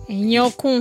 ẹ̀yin ọkùn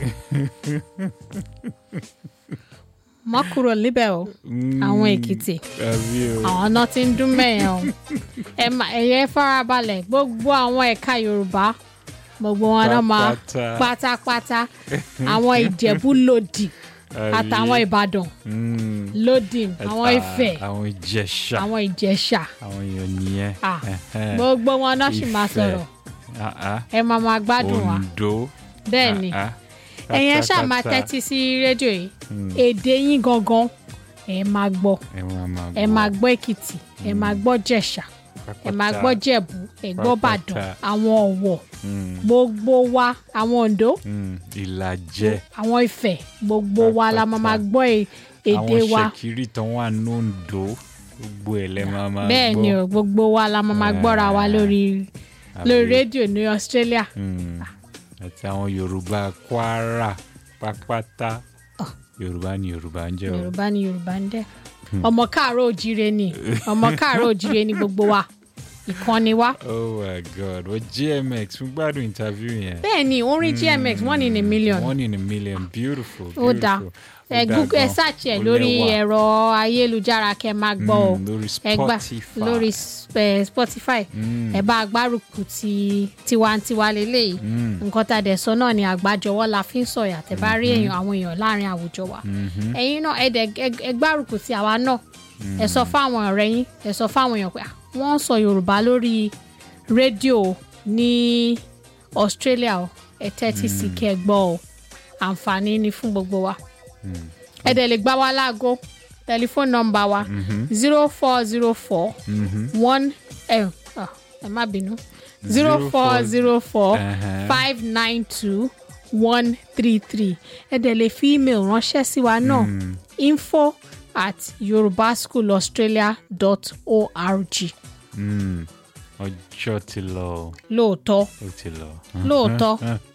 má kúrò níbẹ̀ o àwọn èkìtì àbí o àwọn náà ti ń dún mẹ́yàn o ẹ má ẹ̀yẹ farabalẹ̀ gbogbo àwọn ẹ̀ka yorùbá gbogbo wọn náà máa Pátápátá. pátápátá àwọn ìjẹ̀bú lòdì Àbí? àtàwọn ìbàdàn Mm. lòdì àwọn Àtà- ifẹ̀ àwọn ìjẹ̀ṣà àwọn ìjẹ̀ṣà àwọn èèyàn nìyẹn Ah, Ẹhẹ́. gbogbo wọn náà sì máa Ifẹ̀. sọ̀rọ̀ Ah, ah. ẹ máa máa gbádùn wa Oǹdó bẹ́ẹ̀ ni Ah, ah. ẹ̀yin ẹ ṣáà máa Pátápátá. tẹ́tí sí rédíò yìí èdè yín gangan ẹ máa gbọ́ ẹ máa máa ẹ máa gbọ́ èkìtì ẹ máa gbọ́ jẹ̀ṣà ẹ máa gbọ́ jẹ̀bú ẹ gbọ́ bàdàn Pátápátá. àwọn ọ̀wọ̀ Mm, gbogbo wa àwọn oǹdó mm. ìlàjẹ àwọn ifẹ̀ gbogbo wa la máa máa Pátápátá. gbọ́ è- èdè àwọn wa ṣèkìrì tán wà nòǹdó gbogbo ẹ lẹ máa máa bẹ́ẹ̀ gbọ́ ni o gbogbo wa la máa máa gbọ́ra wa lórí Àbí? lórí rédíò ní Australia Mm. àti àwọn yorùbá kwara pápátá yorùbá ni yorùbá ń jẹ́ o yorùbá ni yorùbá ń dẹ́ ọmọ káàárọ̀ òjíire ni ọmọ káàárọ̀ òjíire ni gbogbo wa ìkànnì wa oh my god wọ́n gmx fún gbádùn interview yẹn bẹ́ẹ̀ ni orin gmx one in a million one in a million beautiful ó dáa beautiful. ẹ Ó dáa google ẹ gan. search ẹ Ó lórí lẹ́wà. ẹ̀rọ ayélujára kẹ́ máa gbọ́ ọ Mm, lórí ẹ gbà Spotify. lórí s- eh, spotify ẹ bá agbárùkù ti tiwantiwa lélẹ́yìí nǹkan tá a dẹ̀ sọ náà ni àgbájọwọ́ la fi ń sọ̀yà tẹ́ bá rí èèyàn àwọn èèyàn láàrin àwùjọ wa ẹ̀yin náà ẹ dẹ̀ ẹ- ẹ gbárùkù ti àwa náà ẹ sọ fáwọn ọ̀rẹ́ yín ẹ sọ fáwọn èèyàn pé "Ah, wọ́n ń sọ yorùbá lórí rédíò ní australia o ẹ tẹ́tí sí kẹ́ ẹ gbọ́ o àǹfààní ni fún gbogbo wa ẹ dẹ̀ lè gbá wa láago tẹlifóònù nọ́mbà wa zero four zero four one ẹ ah, ẹ má bínú zero four zero four Uh-huh. five nine two one three three ẹ dẹ̀ lè fi email ránṣẹ́ sí wa náà info at yorubaschoolaustralia.org Mm, ọjọ́ ti lọ o, lóòótọ́ ó ti lọ. lóòótọ́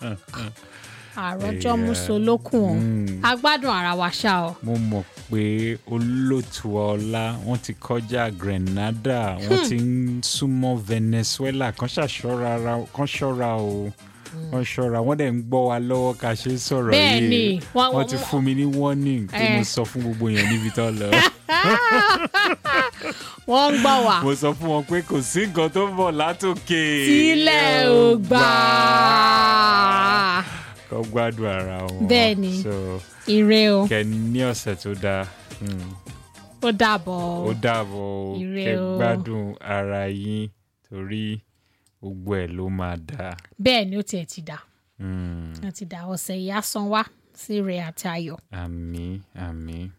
àròjọ Yeah. musolókun o Mm. a gbádùn ara wa ṣá o mo mọ̀ pé olóòtú ọlá wọ́n ti kọjá Grenada wọ́n ti ń súnmọ́ Venezuela kan ṣàṣọ́ra ara- kan ṣọ́ra o wọ́n ṣọ́ra wọ́n dẹ̀ ń gbọ́ wa lọ́wọ́ ká ṣe ń sọ̀rọ̀ Bẹ́ẹ̀ ni, yìí wọ́n- wọ́n ti wọ́n- fún mi ní warning tí mo Eh. sọ fún gbogbo èèyàn níbi tó lọ wọ́n ń gbọ́ wa mo sọ fún wọn pé kò sí nǹkan tó ń bọ̀ látòkè tílẹ̀ ò gbà kọ́ gbádùn ara wọn Bẹ́ẹ̀ ni. so ire o kẹ́ ní ọ̀sẹ̀ tó dáa. Mm. ó dàbọ̀ ó dàbọ̀ o Ire kẹ́ o. gbádùn ara yín torí gbogbo ẹ̀ ló máa dáa. bẹ́ẹ̀ ni ó tiẹ̀ ti dà Mm, ó ti dà ọ̀sẹ̀ yìí á san wá sí ire àti ayọ̀ àmín àmín